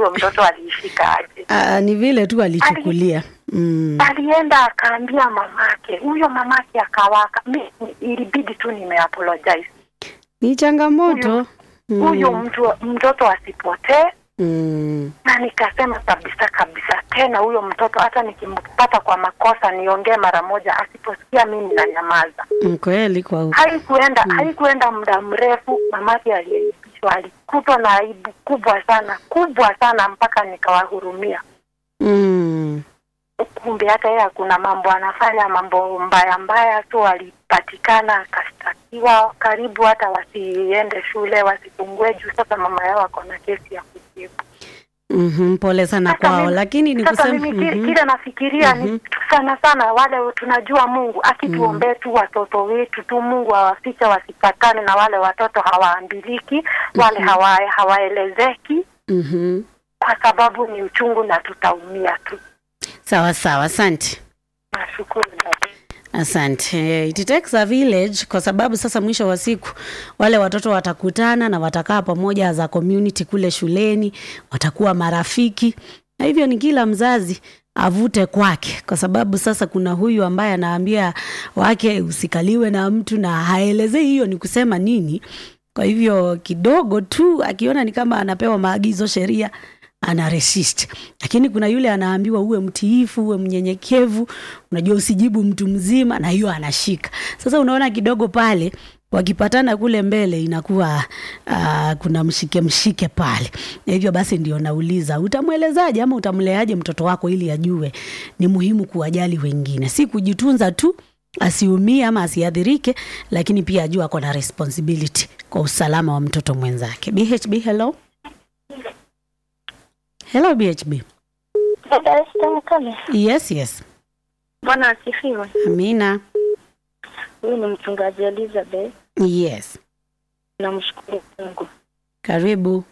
huyo mtoto aliishika aje. Ah, ni vile tu alichukulia. Mm. Alienda akaambia mamake, huyo mamake akawaka. Mi ilibidi tu nimeapologize Ni changamoto. huyu mtu mtoto asipotee Mm. na nikasema kabisa kabisa tena huyo mtoto hata nikimpata kwa makosa niongee mara moja asiposikia mimi na nyamaza Mm, Kweli kwa haikuenda haikuenda muda mrefu mamake aliyeibishwa alikutwa na aibu kubwa sana kubwa sana mpaka nikawahurumia mm. kumbe hata yeye kuna mambo anafanya mambo mbaya mbaya tu alipatikana akashtakiwa karibu hata wasiende shule wasifungue juu sasa mama yao ako na kesi ya kujibu Mhm, pole sana Sasa kwao, mimi- lakini ni sasa kusema mimi ki- mhm. kile nafikiria Mhm. ni sana sana wale tunajua Mungu akituombee tu watoto wetu tu Mungu awafiche wasipatane na wale watoto hawaambiliki wale hawa, hawaelezeki Mhm. kwa sababu ni uchungu na tutaumia tu. Sawa sawa, asante. Nashukuru dada. Asante. It takes a village kwa sababu sasa mwisho wa siku wale watoto watakutana na watakaa pamoja as a community kule shuleni, watakuwa marafiki. Na hivyo ni kila mzazi avute kwake, kwa sababu sasa kuna huyu ambaye anaambia wake usikaliwe na mtu na haelezei hiyo ni kusema nini. Kwa hivyo kidogo tu akiona ni kama anapewa maagizo sheria ana resist, lakini kuna yule anaambiwa uwe mtiifu, uwe mnyenyekevu, unajua usijibu mtu mzima, na hiyo anashika. Sasa unaona kidogo pale wakipatana kule mbele inakuwa uh, kuna mshike mshike pale, na hivyo basi ndio nauliza utamwelezaje ama utamleaje mtoto wako ili ajue ni muhimu kuwajali wengine, si kujitunza tu asiumie ama asiadhirike, lakini pia ajua ako na responsibility kwa usalama wa mtoto mwenzake. BHB, hello. Hello BHB. Dada Esther Mkame, Yes, yes. Bwana asifiwe. Amina. Huyu ni mchungaji Elizabeth, Yes. namshukuru Mungu. Karibu.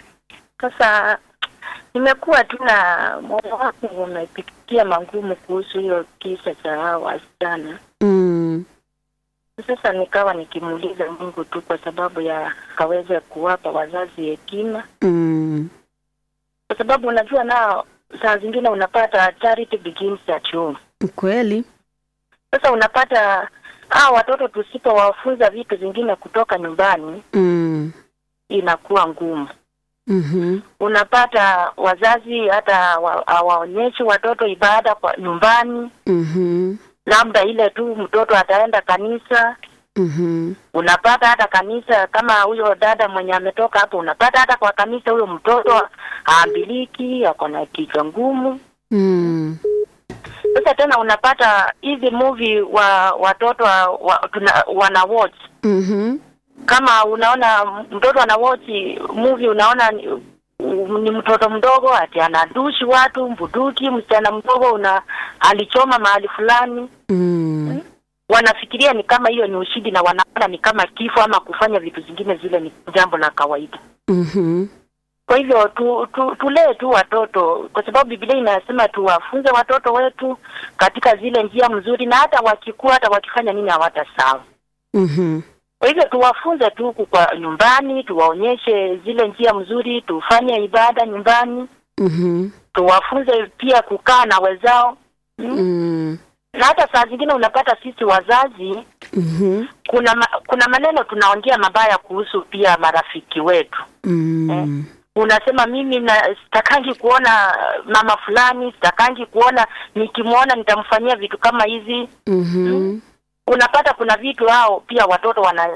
Sasa nimekuwa tu na moyo wangu umepitia magumu kuhusu hiyo kisa cha hao wasichana. Mm. Sasa nikawa nikimuuliza Mungu tu kwa sababu ya kaweze kuwapa wazazi hekima, Mm. kwa sababu unajua nao saa zingine unapata charity begins at home. Kweli. Sasa unapata hao watoto tusipowafunza vitu zingine kutoka nyumbani Mm. inakuwa ngumu. Mhm. Unapata wazazi hata wa- hawaonyeshi watoto ibada kwa nyumbani, Mhm. labda ile tu mtoto ataenda kanisa. Mhm. Unapata hata kanisa, kama huyo dada mwenye ametoka hapo, unapata hata kwa kanisa huyo mtoto haambiliki, ako na kichwa ngumu. Mm. Sasa tena unapata hizi movie wa watoto wa, wa, tuna, wana watch Mhm. kama unaona mtoto ana watch movie unaona ni, ni mtoto mdogo ati anadushi watu mbuduki msichana mdogo una alichoma mahali fulani Mm. wanafikiria ni kama hiyo ni ushindi na wanaona ni kama kifo ama kufanya vitu zingine zile ni jambo la kawaida Mhm. kwa hivyo tu, tu, tulee tu watoto kwa sababu Biblia inasema tuwafunze watoto wetu katika zile njia mzuri na hata wakikua hata wakifanya nini hawatasahau Mhm. Kwa hivyo tuwafunze tu huku kwa nyumbani, tuwaonyeshe zile njia mzuri, tufanye ibada nyumbani, Mhm. tuwafunze pia kukaa na wenzao mm. Mm. Na hata saa zingine unapata sisi wazazi Mhm. kuna ma, kuna maneno tunaongea mabaya kuhusu pia marafiki wetu. Mm. Unasema mimi na sitakangi kuona mama fulani, sitakangi kuona nikimwona nitamfanyia vitu kama hizi. Mhm. Unapata kuna vitu hao pia watoto wana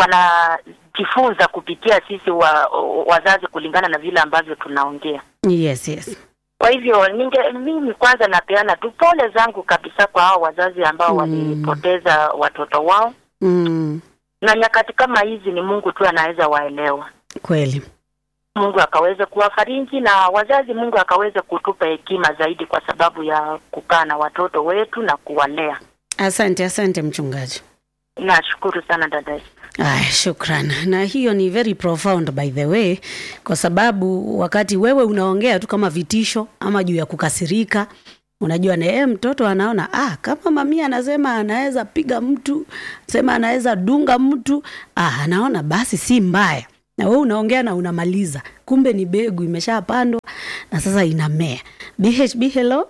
wanajifunza kupitia sisi wa, wazazi kulingana na vile ambavyo tunaongea. Yes, yes. Kwa hivyo ninge mimi kwanza napeana tu pole zangu kabisa kwa hao wazazi ambao Mm. walipoteza watoto wao, Mm. na nyakati kama hizi ni Mungu tu anaweza waelewa. Kweli. Mungu akaweze kuwafariji na wazazi, Mungu akaweze kutupa hekima zaidi, kwa sababu ya kukaa na watoto wetu na kuwalea. Asante, asante mchungaji. Nashukuru sana dada. Aya, shukran. Na hiyo ni very profound by the way, kwa sababu wakati wewe unaongea tu kama vitisho ama juu ya kukasirika, unajua na yeye mtoto anaona ah, kama mamia anasema anaweza piga mtu, sema anaweza dunga mtu, ah, anaona basi si mbaya na wewe unaongea na unamaliza, kumbe ni begu imeshapandwa na sasa inamea. BHB, hello.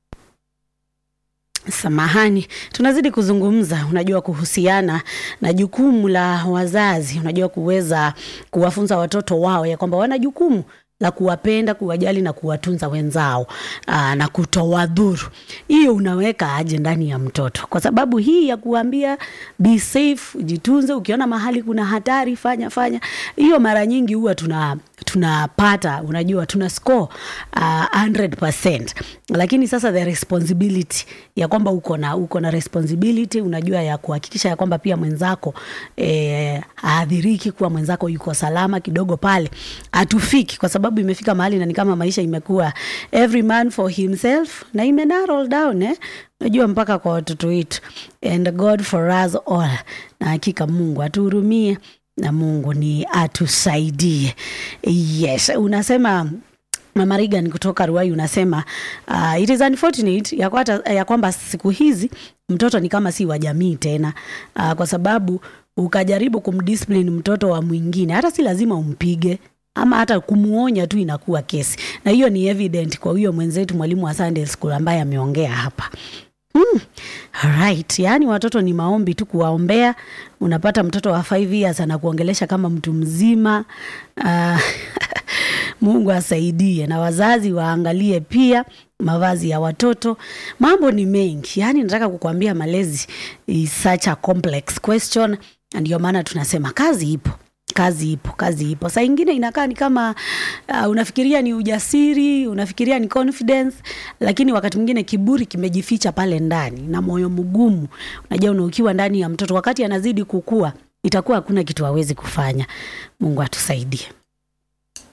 Samahani, tunazidi kuzungumza, unajua, kuhusiana na jukumu la wazazi, unajua, kuweza kuwafunza watoto wao ya kwamba wana jukumu la kuwapenda, kuwajali na kuwatunza wenzao aa, na kutowadhuru. Hiyo unaweka aje ndani ya mtoto? Kwa sababu hii ya kuambia be safe, jitunze, ukiona mahali kuna hatari fanya fanya, hiyo mara nyingi huwa tuna tunapata unajua, tuna score uh, 100%, lakini sasa the responsibility ya kwamba uko na uko na responsibility unajua ya kuhakikisha ya kwamba pia mwenzako eh, haadhiriki, kuwa mwenzako yuko salama kidogo pale, hatufiki kwa sababu imefika mahali na ni kama maisha imekuwa every man for himself na ime narrow down eh? Unajua mpaka kwa watoto wetu and God for us all, na hakika Mungu atuhurumie na Mungu ni atusaidie. Yes, unasema Mama Regan kutoka Ruai unasema uh, it is unfortunate ya, kwata, ya kwamba siku hizi mtoto ni kama si wa jamii tena uh, kwa sababu ukajaribu kumdiscipline mtoto wa mwingine, hata si lazima umpige ama hata kumuonya tu inakuwa kesi, na hiyo ni evident kwa huyo mwenzetu mwalimu wa Sunday school ambaye ameongea hapa. Hmm. Alright. Yaani watoto ni maombi tu kuwaombea. Unapata mtoto wa 5 years anakuongelesha kama mtu mzima. Uh, Mungu asaidie na wazazi waangalie pia mavazi ya watoto. Mambo ni mengi, yaani nataka kukuambia malezi is such a complex question, na ndio maana tunasema kazi ipo kazi ipo, kazi ipo. Saa ingine inakaa ni kama uh, unafikiria ni ujasiri, unafikiria ni confidence, lakini wakati mwingine kiburi kimejificha pale ndani na moyo mgumu. Unajua, una ukiwa ndani ya mtoto wakati anazidi kukua, itakuwa hakuna kitu hawezi kufanya. Mungu atusaidie.